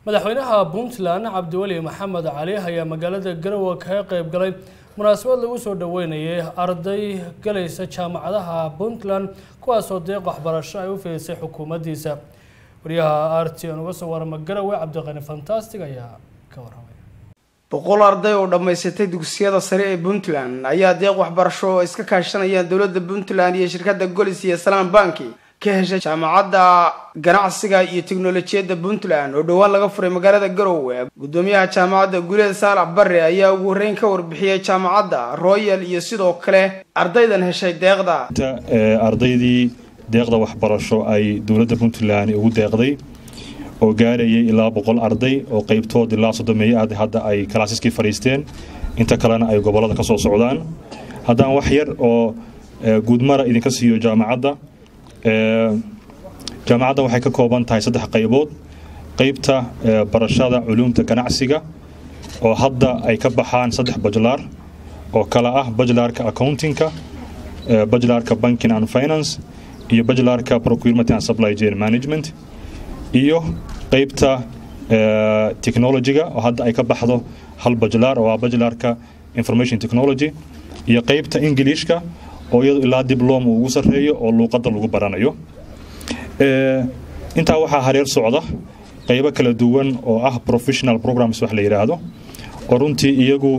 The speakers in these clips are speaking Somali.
madaxweynaha puntland cabdiweli maxamed cali ayaa magaalada garowe kaga qeyb galay munaasabad lagu soo dhaweynayay arday galaysa jaamacadaha puntland kuwaasoo deeq waxbarasho ay u fidisay xukuumaddiisa wariyaha r t n uga soo warama garowe cabdiqani fantastic ayaa ka waramay boqol arday oo dhammaysatay dugsiyada sare ee puntland ayaa deeq waxbarasho oo iska kaashanayaan dowladda puntland iyo shirkadda golis iyo salaan banki ka heshay jaamacadda ganacsiga iyo teknolojiyadda puntland oo dhowaan laga furay magaalada garowe guddoomiyaha jaamacadda guleed saalax barre ayaa ugu horreyn ka warbixiyey jaamacadda royal iyo sidoo kale ardaydan heshay deeqda ardaydii deeqda waxbarasho ay dowladda puntland ugu deeqday oo gaarayay ilaa boqol arday oo qeybtood ilaa soddomeeyo arday hadda ay kalaasiskii fadhiisteen inta kalena ay gobollada ka soo socdaan haddaan wax yar oo guudmara idinka siiyo jaamacadda jaamacaddan waxay ka kooban tahay saddex qaybood qeybta barashada culuumta ganacsiga oo hadda ay ka baxaan saddex bajlaar oo kala ah bajlaarka accountingka bajlaarka banking and finance iyo bajlaarka procurement and supply chain management iyo qeybta technologyga oo hadda ay ka baxdo hal bajlaar oo ah bajlaarka information technology iyo qeybta ingiliishka oo iyadu ilaa diblom uu ugu sarreeyo oo luuqadda lagu baranayo intaa waxaa hareer socda qeybo kala duwan oo ah professional programs wax la yidhaahdo oo runtii iyagu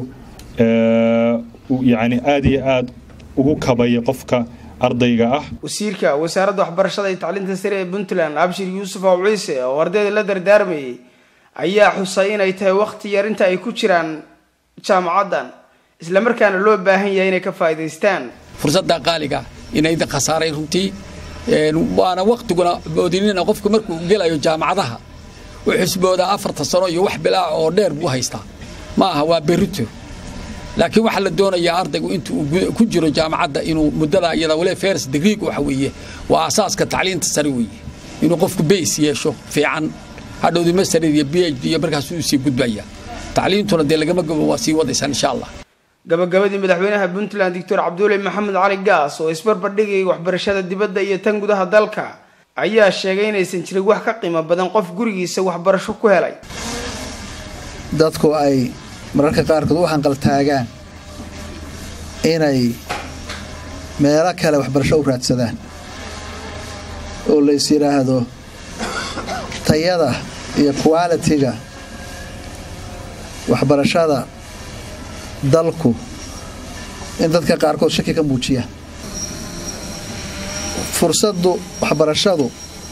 yacni aada iyo aada ugu kabaya qofka ardayga ah wasiirka wasaaradda waxbarashada iyo tacliinta sare ee puntland abshir yuusuf aw ciise oo ardayda la dardaarmayay ayaa xusay inay tahay wakhti yar inta ay ku jiraan jaamacaddan islamarkaana loo baahan yahay inay ka faa'iidaystaan fursadda qaaliga inayda khasaaray runtii waana waktiguna moodinina qofku markuu gelayo jaamacadaha u xusboodaa afartan sano iyo wax bilaa oo dheer buu haystaa ma aha waa berito laakiin waxaa la doonayaa ardaygu intuu ku jiro jaamacadda inuu muddada iyada wale fers degreeg waxa weeye waa asaaska tacliinta sare weeye inuu qofku bays yeesho fiican hadhowdi mastered iyo b h d iyo markaasuu sii gudbaya tacliintuna dee lagama gobo waa sii wadaysaan insha allah gabagabadii madaxweynaha puntland doctor cabdulle maxamed cali gaas oo isbarbardhigayay waxbarashada dibadda iyo tan gudaha dalka ayaa sheegay inaysan jirin wax ka qiimo badan qof gurigiisa waxbarasho ku helay dadku ay mararka qaarkood u hanqaltaagaan inay meelo kale waxbarasho u raadsadaan oo lays yidhaahdo tayada iyo qualitiga waxbarashada dalku in dadka qaarkood shaki ka muujiyaan fursaddu waxbarashadu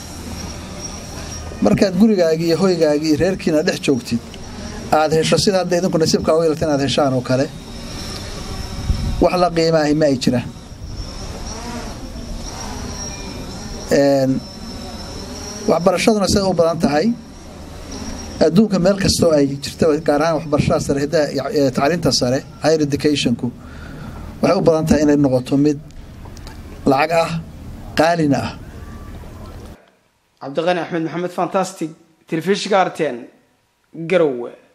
markaad gurigaagii iyo hoygaagii iyo reerkiina dhex joogtid aada hesho sida hadda idinku nasiibkaa u yeelta inaad heshaan oo kale wax la qiimaahi ma ay jiraan waxbarashaduna siday u badan tahay adduunka meel kastoo ay jirta gaar ahaan waxbarashada sare hidaha tacliinta sare higher educationku waxay u badan tahay inay noqoto mid lacag ah qaalina ah cabdiqani axmed maxamed fantastic telefishinka arten garowe